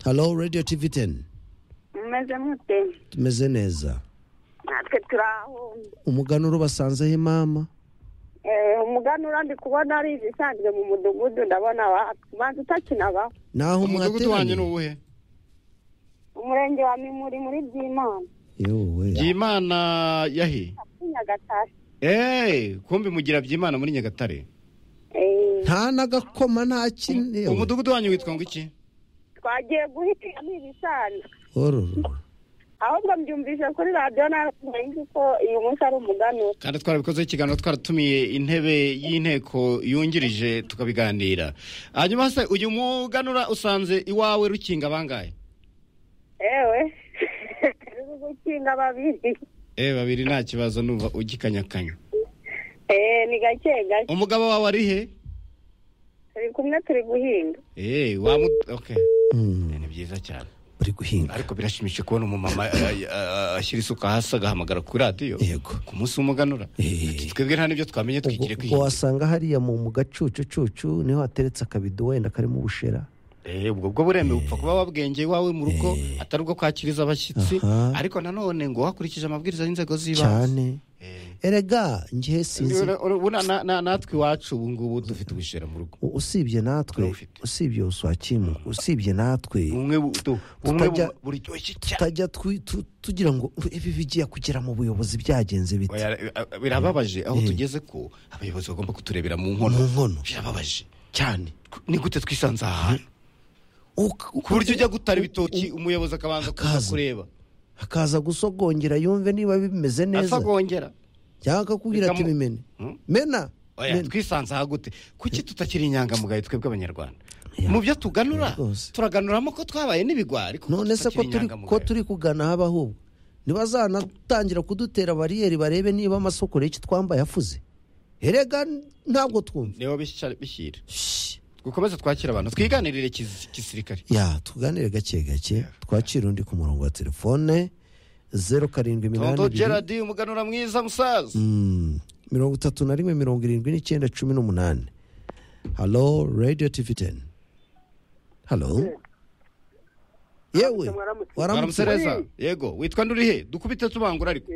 halo radiyo tivi teni mumeze mute tumeze neza natwe turi aho umuganura ubasanzeho imama Eh, umuganura ndi kubona ari ibisanzwe mu mudugudu ndabona banza utakina ba naho umudugudu wanyu ni mwateranye uwuhe umurenge wa mimuri muri byimana yewe byimana yahe nyagatare eee kumbi mugira byimana muri nyagatare Eh, nta n'agakoma nta kindi yewe. umudugudu wanyu witwa ngo iki twagiye guhitiramo ibisanzwe Ororo. ahubwo mbyumvise kuri radiyo nzi ko uyu munsi ari umuganura kandi twarabikozeho ikiganiro twaratumiye intebe y'inteko yungirije tukabiganira hanyuma se uyu muganura usanze iwawe rukinga bangahe ewe ruri gukinga babiri eee babiri nta kibazo nuba ugikanyakanya Eh, ni gake gake umugabo wawe ari he turi kumwe turi guhinga eee wamu oke Mm, ni byiza cyane bari guhinga ariko birashimishije kubona umumama eh, eh, ashyira isuka hasi agahamagara kuri radiyo Yego. ku munsi w'umuganura Eh. Ati, twebwe nta n'ibyo twamenye twigire ubwo kwihinga wasanga hariya mu mu gacucucucu niho hateretse akabido wenda karimo ubushera Eh, ubwo bwo buremewe upfa kuba wabwenge iwawe mu rugo atari ubwo kwakiriza abashyitsi Aha. ariko nanone ngo wakurikije amabwiriza y'inzego z'ibanze cyane Eh. erega njye sinzi Ura- ura- ura- na- na- natwe iwacu ubu ngubu dufite ubushera mu rugo U- usibye natwe Turabufite. usibye uswakimu usibye natwe bumwe bu- tu- bumwe bu- Tutajya- buryoshye cyane tutajya twi- tu- tugira ngo "Ubu ibi bigiye kugera mu buyobozi byagenze bite Oya, eh, eh, birababaje aho tugeze ko abayobozi bagomba kuturebera mu mu nkono nkono birababaje cyane ni gute twisanze aha hantu Uk- ku buryo ujya gutara ibitoki umuyobozi akabanza kuza Akaza. kureba akaza gusogongera yumve niba bimeze neza asagongera cyangwa akakubwira ati Bikamu- bimene Hmm? mena oya Mena. twisanze aha gute kuki tutakiri inyangamugayo twebwe abanyarwanda Ya. mu byo tuganura Rwose. turaganuramo ko twabaye n'ibigwari kuko none se ko tutakiri turi ko inyangamugayo turi kugana haba ahubwo ntibazanatangira kudutera bariyeri barebe niba amasoko y'iki twambaye afuze erega ntabwo twumva niba bishyira- bishyira Shh. dukomeze twakire abantu twiganirire kiz- gisirikare ya tuganire gake gake twakira undi ku murongo wa telefone zeru karindwi tondo iminani ibiri gerard umuganura mwiza musaza Mm, mirongo itatu na rimwe mirongo irindwi n'icyenda cumi n'umunani halo radiyo tivi teni halo yewe waramusereza waramusereza yego witwa ndurihe dukubite tubangura ariko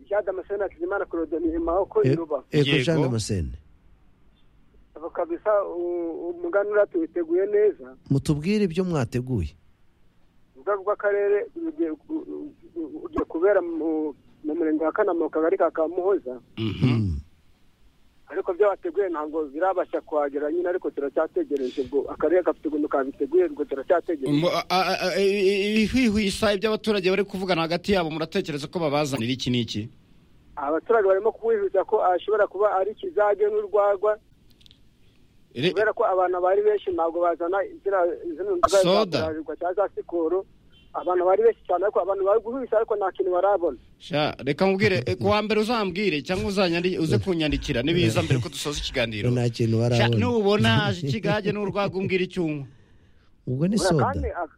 jade amasena hakizimana kurodo ni imaho ko iruba eko Yego. jean damascene aba kabisa u- umuganura tuwiteguye neza mutubwire ibyo mwateguye ubwego bw'akarere ugiye ku- u- u- ugiye kubera mu mu murenge wa kanama mu kagari ka kamuhoza Mhm. Mm. ariko byo bateguye ntabwo birabasha kuhagera nyine ariko turacyategereje ubwo akarere gafite ukuntu kabiteguye ubwo turacyategereje Mu- a- a- a- i- ibihwihwisa iby'abaturage bari kuvugana hagati yabo muratekereza ko babazanira iki n'iki abaturage barimo kuwihuza ko ashobora kuba ari ikizage n'urwagwa Ere- kubera ko abantu bari benshi ntabwo bazana izina izina nzoga Soda. zakorerwa cyangwa za sikoro abantu bari benshi cyane ariko abantu bari guhurisha ariko nta kintu barabona sha reka nkubwire eh, ku wa mbere uzambwire cyangwa uzanyandi- uze kunyandikira nibiza mbere ko dusoza ikiganiro nta kintu Sha, barabona nubona haje ikigage n'urwagwa umbwira icyo unywa ubwo ni kandi soda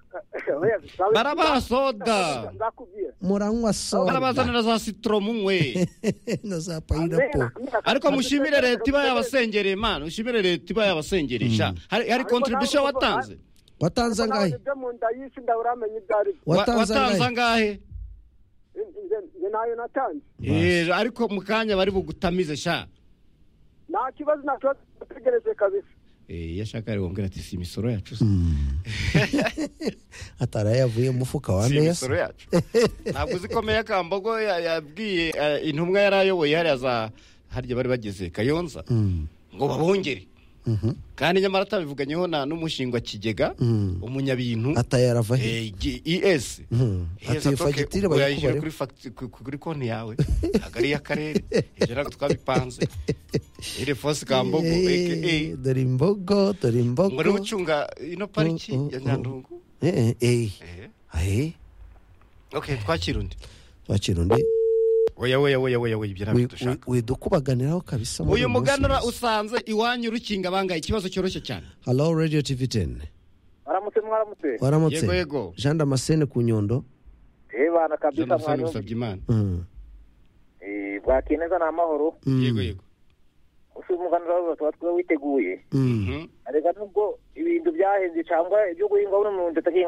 barabaha soda nzakubwira muranywa soda barabazanira za sitoromu unywe na za payinapo ariko mushimire leta iba yabasengereye mana mushimire leta iba yabasengereye sha hari, hari contribution watanze watanze angahe ibyo mu nda y'isi ndawuramenye ibyo ari byo Wa- watanze angahe watanze angahe Nge- nge nayo natanze Eh, ariko mu kanya bari bugutamize sha nta kibazo nta kibazo ndategereje kabisa iyo ashaka ari wombwira ati si imisoro yacu ataraye avuye mu mufuka wa si mesa imisoro yacu ntabwo uzi ko meya kambogo ya- yabwiye eh, intumwa yari ayoboye hariya za harya bari bageze kayonza Mm. ngo babongere Mhm. kandi nyamara atabivuganyeho na n'umushingwa kigega Mm. umunyabintu ataye arava he eh, G- ES Mm. ES Ati, atoke, fagitire ubwo bari yayishyura kubara. kuri fagiti- ku- ku- kuri konti yawe ntabwo ari iy'akarere ibyo ntabwo twabipanze irefosi kambogo aka dore imbogo dore imbogo muri ucunga ino pariki Oh, oh, ya oh. nyandungu Eh, eh, eh. Eh. ahe ok twakira undi wakira undi oya oya oya oya oya ibyo ntabyo Wi- wi- dushaka widukubaganiraho kabisa muri uyu uyu munsi muganura mwiza. usanze iwanyu rukinga bangaye ikibazo cyoroshye cyane halo radiyo tivi teni aramutse mwaramutse waramutse yego yego jean damascene ku nyundo ebana kabisa janasani mwanyumva gusabye imana Mm. Eh, bwakeye neza ni amahoro Mm. yego yego usi umuganura wose tuba twiteguye Mm. Mhm. areka nubwo ibintu byahenze cyangwa ibyo guhinga buno mu nda utagihinga